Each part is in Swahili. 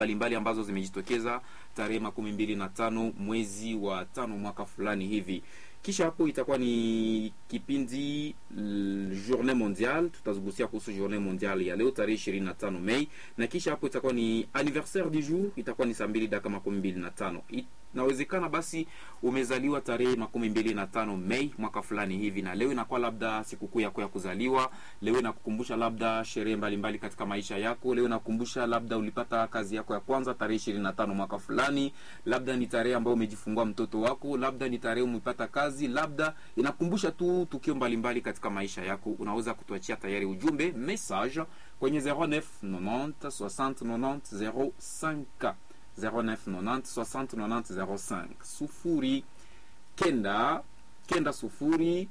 mbalimbali ambazo zimejitokeza tarehe makumi mbili na tano mwezi wa tano mwaka fulani hivi. Kisha hapo itakuwa ni kipindi Journée Mondiale, tutazigusia kuhusu Journée Mondiale ya leo tarehe ishirini na tano Mei, na kisha hapo itakuwa ni anniversaire du jour, itakuwa ni saa mbili dakika makumi mbili na tano Inawezekana basi umezaliwa tarehe makumi mbili na tano Mei mwaka fulani hivi, na leo inakuwa labda sikukuu yako ya kuzaliwa. Leo inakukumbusha labda sherehe mbalimbali katika maisha yako. Leo inakukumbusha labda ulipata kazi yako ya kwanza tarehe ishirini na tano mwaka fulani, labda ni tarehe ambayo umejifungua mtoto wako, labda ni tarehe umepata kazi, labda inakumbusha tu tukio mbalimbali katika maisha yako. Unaweza kutuachia tayari ujumbe message kwenye 09 90 60 90 05 0990 60 90 05 sufuri kenda kenda sufuri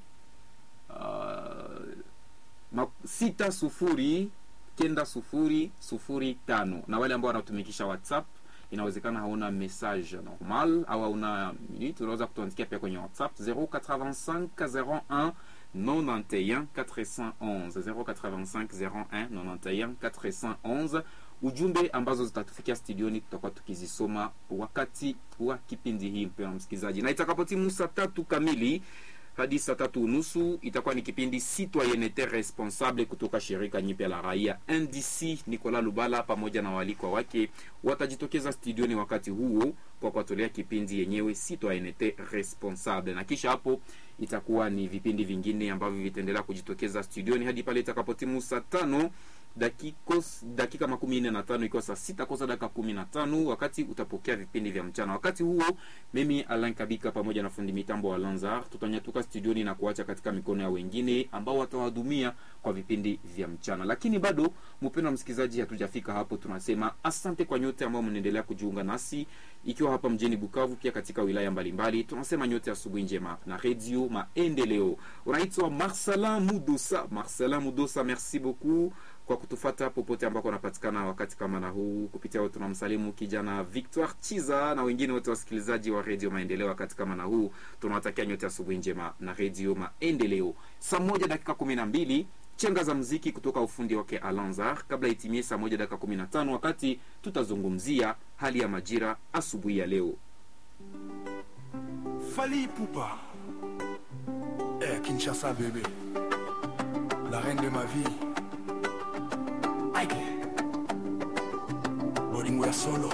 uh, sita sufuri kenda sufuri sufuri tano. Na wale ambao wanatumikisha WhatsApp inawezekana hauna message normal au hauna minute, unaweza kutuandikia pia kwenye WhatsApp 085 01 91 411 085 01 91 411 ujumbe ambazo zitatufikia studioni tutakuwa tukizisoma wakati wa kipindi hii, mpendwa msikilizaji, na itakapotimu saa tatu kamili hadi saa tatu unusu itakuwa ni kipindi Citoyenneté Responsable kutoka shirika nyipya la raia NDC. Nicolas Lubala pamoja na waalikwa wake watajitokeza studioni wakati huo kwa kuwatolea kipindi yenyewe Citoyenneté Responsable, na kisha hapo itakuwa ni vipindi vingine ambavyo vitaendelea kujitokeza studioni hadi pale itakapotimu saa tano dakikos, dakika makumi nne na tano ikiwa saa sita kosa dakika kumi na tano wakati utapokea vipindi vya mchana. Wakati huo mimi Alain Kabika pamoja na fundi mitambo wa Lanzar tutanyatuka studioni na kuacha katika mikono ya wengine ambao watawahudumia kwa vipindi vya mchana. Lakini bado, mpendwa msikilizaji, hatujafika hapo. Tunasema asante kwa nyote ambao mnaendelea kujiunga nasi, ikiwa hapa mjini Bukavu, pia katika wilaya mbalimbali. Tunasema nyote asubuhi njema na Radio Maendeleo. Unaitwa Marcelin Mudosa. Marcelin Mudosa, merci beaucoup kwa kutufata popote ambako unapatikana wakati kama na huu. Kupitia wote tunamsalimu kijana Victoire Chiza na wengine wote wasikilizaji wa Radio Maendeleo wakati kama na huu, tunawatakia nyote asubuhi njema na Radio Maendeleo. Saa moja dakika kumi na mbili chenga za mziki kutoka ufundi wake Alanzar, kabla itimie saa moja dakika kumi na tano wakati tutazungumzia hali ya majira asubuhi ya leo. Fali Poupa eh, Kinshasa bébé la reine de ma vie Aïe Bolingo ya solo